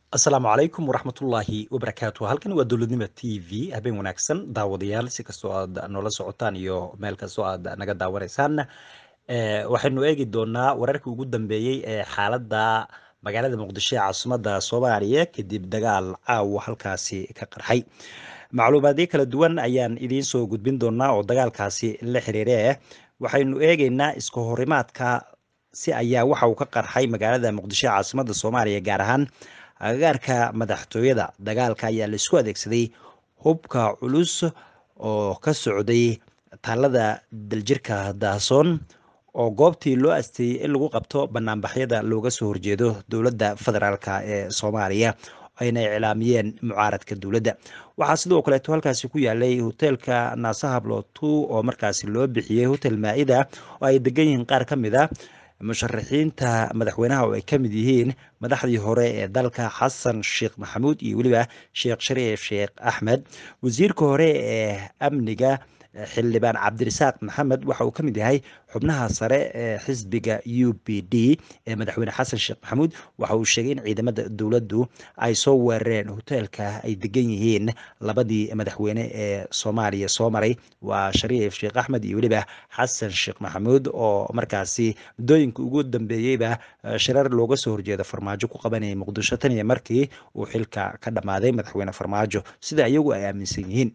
asalaamu calaykum waraxmatullaahi wabarakaatu halkani waa dowladnimo t v habeen wanaagsan daawadayaal si kastoo aad noola socotaan iyo meel kastoo aad naga daawanaysaan waxaynu eegi doonaa wararkii ugu dambeeyey ee xaaladda magaalada muqdisho ee caasimadda soomaaliya kadib dagaal caawa halkaasi ka qarxay macluumaadyo kala duwan ayaan idiin soo gudbin doonaa oo dagaalkaasi la xiriire waxaynu eegeynaa iska horimaadka si ayaa waxa uu ka qarxay magaalada muqdisho ee caasimadda soomaaliya gaar ahaan agagaarka madaxtooyada dagaalka ayaa laisku adeegsaday hubka culus oo ka socday taalada daljirka daasoon oo goobtii loo asteeyey in lagu qabto banaanbaxyada looga soo horjeedo dowladda federaalk ee soomaaliya ayna iclaamiyeen mucaaradka dowladda waxaa sidoo kaleeto halkaasi ku yaalay hoteelka naasahablo two oo markaasi loo bixiyey hotel maa-ida oo ay degan yihiin qaar ka mid a musharaxiinta madaxweynaha oo ay ka mid yihiin madaxdii hore ee dalka xasan sheekh maxamuud iyo weliba sheekh shariif sheekh axmed wasiirka hore ee amniga xildhibaan cabdirasaaq maxamed waxa uu ka mid yahay xubnaha sare ee xisbiga u b d ee madaxweyne xasan sheekh maxamuud waxa uu sheegay in ciidamada dowladdu ay soo weerareen hoteelka ay degan yihiin labadii madaxweyne ee soomaaliya soo maray waa shariif sheekh axmed iyo weliba xasan sheekh maxamuud oo markaasi muddooyinka ugu dambeeyeyba shirar looga soo horjeeda farmaajo ku qabanayay muqdisho tan iyo markii uu xilka ka dhammaaday madaxweyne farmaajo sida iyagu ay aaminsan yihiin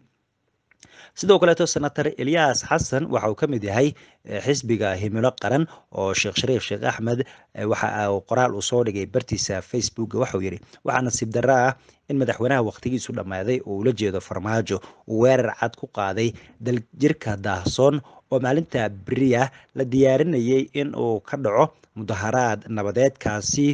sidoo kaleeto senator eliyas xasan waxa uu ka mid yahay xisbiga himilo qaran oo sheekh shariif sheekh axmed waxa qoraal uu soo dhigay bartiisa facebook waxauu yidhi waxaa nasiib darro ah in madaxweynaha wakhtigiisu dhammaaday oo ula jeedo farmaajo uu weerar cad ku qaaday daljirka daahsoon oo maalinta beriya la diyaarinayay in uu ka dhaco mudaharaad nabadeedkaasi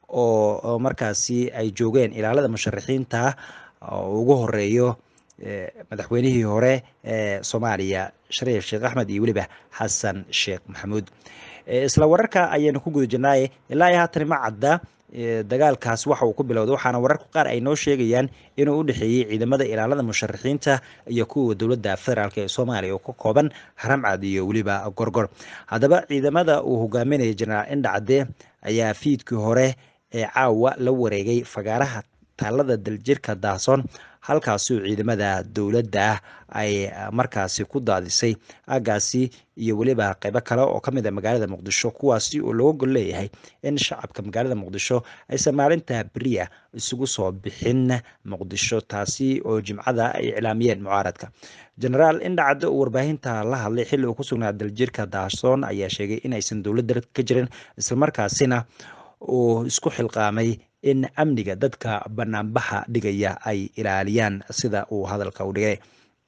oo markaasi ay joogeen ilaalada musharaxiinta ugu horeeyo madaxweynihii hore ee soomaaliya shariif sheekh axmed iyo weliba xasan sheekh maxamuud isla wararka ayaynu ku guda jirnaaye ilaa iyo haatan ma cadda dagaalkaas waxa uu ku bilowday waxaana wararka qaar ay noo sheegayaan inuu u dhexeeyey ciidamada ilaalada musharaxiinta iyo kuwa dowladda federaalk ee soomaaliya oo ka kooban haramcad iyo weliba gorgor haddaba ciidamada uu hogaaminaya jenaraal indhacde ayaa fiidkii hore ee caawa la wareegay fagaaraha taalada daljirka daasoon halkaasuu ciidamada dowladda ay markaasi ku daadisay aagaasi iyo weliba qeybo kale oo ka mid a magaalada muqdisho kuwaasi oo looga gol leeyahay in shacabka magaalada muqdisho aysan maalinta beriya isugu soo bixin muqdisho taasi oo jimcada ay iclaamiyeen mucaaradka genaraal indhacadde oo warbaahinta la hadlay xilli uu ku sugnaa daljirka daasoon ayaa sheegay in aysan dowladda ka jirin islamarkaasina uu isku xilqaamay in amniga dadka banaanbaxa dhigaya ay ilaaliyaan sida uu hadalka u dhigay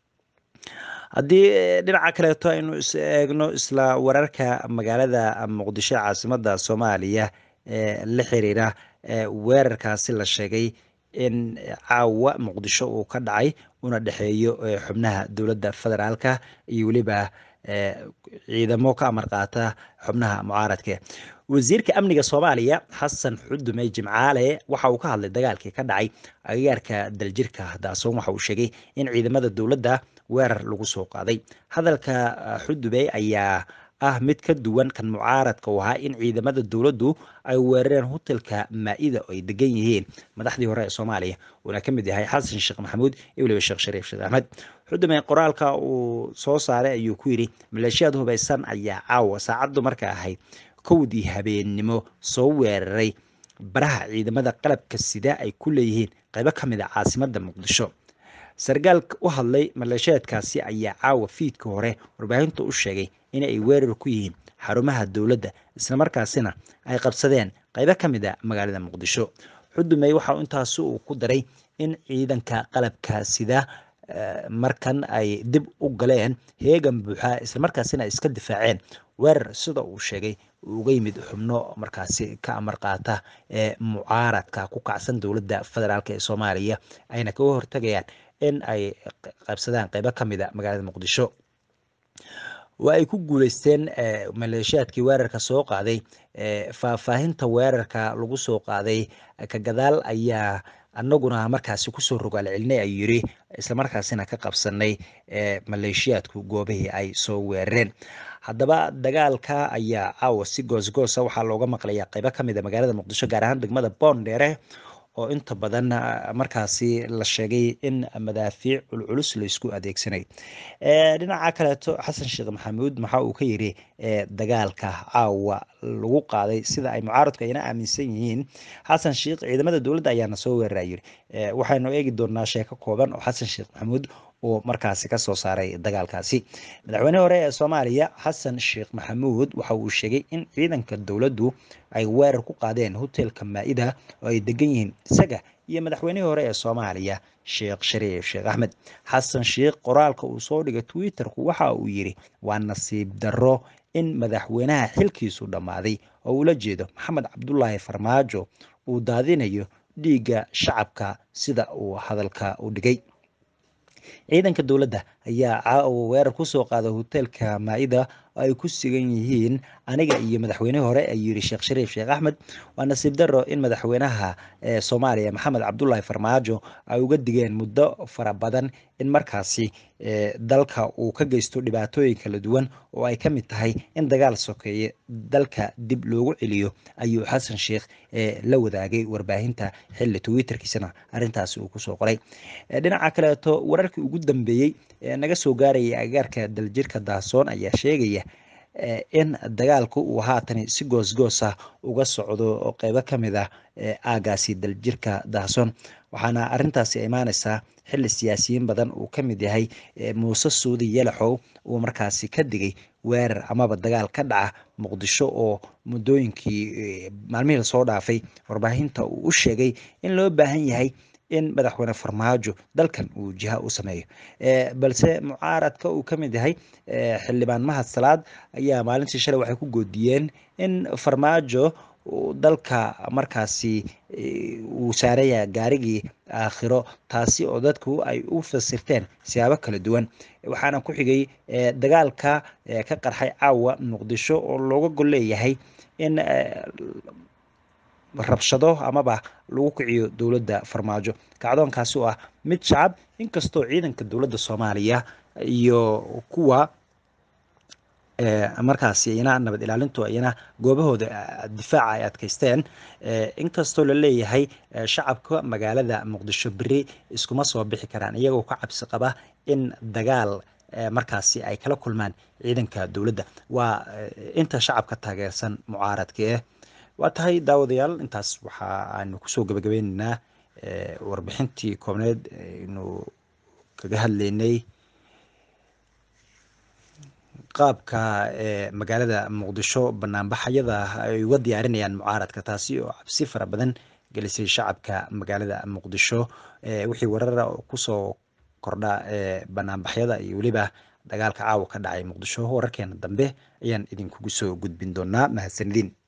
haddii dhinaca kaleeto aynu is eegno isla wararka magaalada muqdisho caasimada soomaaliya ee la xiriira weerarkaasi la sheegay in caawa muqdisho uu ka dhacay una dhexeeyo xubnaha dowladda federaalka iyo weliba ciidamo ka amar qaata xubnaha mucaaradka wasiirka amniga soomaaliya xasan xudume jimcaale waxa uu ka hadlay dagaalkii ka dhacay agagaarka daljirka daasoon waxa uu sheegay in ciidamada dowladda weerar lagu soo qaaday hadalka xudube ayaa ah mid ka duwan kan mucaaradka u ahaa in ciidamada dowladdu ay weerareen hotelka maa-ida oo ay degan yihiin madaxdii hore ee soomaaliya uuna ka mid yahay xasan sheekh maxamuud iyo weliba sheekh shariif sheekh axmed xudume qoraalka uu soo saaray ayuu ku yidhi maleeshiyaad hubaysan ayaa caawa saacaddu marka ahayd kowdii habeennimo soo weeraray baraha ciidamada qalabka sida ay ku leeyihiin qaybo ka mid a caasimadda muqdisho sarkaal u hadlay maleeshiyaadkaasi ayaa caawa fiidka hore warbaahinta u sheegay in ay weerar ku yihiin xarumaha dowladda islamarkaasina ay qabsadeen qaybo ka mid a magaalada muqdisho xudumey waxa intaasi uu ku daray in ciidanka qalabka sida markan ay dib u galeen heegan buuxa islamarkaasina iska difaaceen weerar sida uu sheegay uga yimid xubno markaasi ka amar qaata ee mucaaradka ku kacsan dowladda federaalk ee soomaaliya ayna kaga hortagayaan in ay qaybsadaan qeybo ka mid a magaalada muqdisho waa ay ku guuleysteen maleeshiyaadkii weerarka soo qaaday faahfaahinta weerarka lagu soo qaaday ka gadaal ayaa annaguna markaasi kusoo rogaal celinay ayuu yiri islamarkaasina ka qabsanay maleeshiyaadku goobihii ay soo weerareen haddaba dagaalka ayaa caawa si goosgoosa waxaa looga maqlayaa qeybo kamid a magaalada muqdisho gaar ahaan degmada boondheere oo inta badan markaasi la sheegay in madaafiic culculus laysku adeegsanay dhinaca kaleeto xasan sheekh maxamuud waxa uu ka yiri dagaalka caawa lagu qaaday sida ay mucaaradku ayna aaminsan yihiin xasan sheekh ciidamada dowladda ayaana soo weerara yiri waxaynu eegi doonaa sheeko kooban oo xasan sheekh maxamuud uu markaasi ka soo saaray dagaalkaasi madaxweynihii hore ee soomaaliya xasan sheekh maxamuud waxa uu sheegay in ciidanka dowladdu ay weerar ku qaadeen hotelka maa-ida oo ay degan yihiin isaga iyo madaxweynihii hore ee soomaaliya sheekh shariif sheekh axmed xasan sheekh qoraalka uu soo dhigay twitterku waxa uu yidhi waa nasiib darro in madaxweynaha xilkiisu dhammaaday oo ula jeedo maxamed cabdulaahi farmaajo uu daadinayo dhiigga shacabka sida uu hadalka u dhigay ciidanka dowladda ayaa caawa weerar kusoo qaaday hoteelka maa-ida oo ay ku sugan yihiin aniga iyo madaxweynihii hore ayuu yidhi sheekh shariif sheekh axmed waa nasiib darro in madaxweynaha soomaaliya maxamed cabdulaahi farmaajo ay uga digeen muddo fara badan in markaasi dalka uu ka geysto dhibaatooyin kala duwan oo ay ka mid tahay in dagaal sokeeye dalka dib loogu celiyo ayuu xasan sheekh la wadaagay warbaahinta xilli twitterkiisana arrintaasi uu kusoo qoray dhinaca kaleeto wararkii ugu dambeeyey ee naga soo gaarayay agaarka daljirka daasoon ayaa sheegaya in dagaalku uu haatan si goosgoos ah uga socdo oo qeybo ka mid ah aagaasi daljirka daasoon waxaana arintaasi imaaneysaa xili siyaasiyiin badan uu ka mid yahay muuse suudi yalaxow uu markaasi ka digay weerar amaba dagaal ka dhaca muqdisho oo muddooyinkii maalmihii lasoo dhaafay warbaahinta uu u sheegay in loo baahan yahay in madaxweyne farmaajo dalkan uu jiha u sameeyo balse mucaaradka uu ka mid yahay xildhibaan mahad salaad ayaa maalintii shalay waxay ku goodiyeen in farmaajo dalka markaasi uu saaraya gaarigii aakhiro taasi oo dadku ay u fasirteen siyaabo kala duwan waxaana ku xigay dagaalka ka qarxay caawa muqdisho oo looga gol leeyahay in rabshado amaba lagu kiciyo dowladda farmaajo kacdoonkaasi oo ah mid shacab inkastoo ciidanka dowladda soomaaliya iyo kuwa markaasi iyana nabad ilaalintu iyana goobahooda difaaca ay adkeysteen inkastoo la leeyahay shacabka magaalada muqdisho beri iskuma soo bixi karaan iyagoo ka cabsi qaba in dagaal markaasi ay kala kulmaan ciidanka dowladda waa inta shacabka taageersan mucaaradka eh waa tahay daawadayaal intaas waxa aanu kusoo gabagabeyneynaa warbixintii koobneed aynu kaga hadleynay qaabka magaalada muqdisho banaanbaxayada ay uga diyaarinayaan mucaaradka taasi oo cabsi fara badan gelisay shacabka magaalada muqdisho wixii warara kusoo kordha banaanbaxyada iyo weliba dagaalka caawa ka dhacay muqdisho wararkeena dambe ayaan idinkugu soo gudbin doonaa mahadsanidin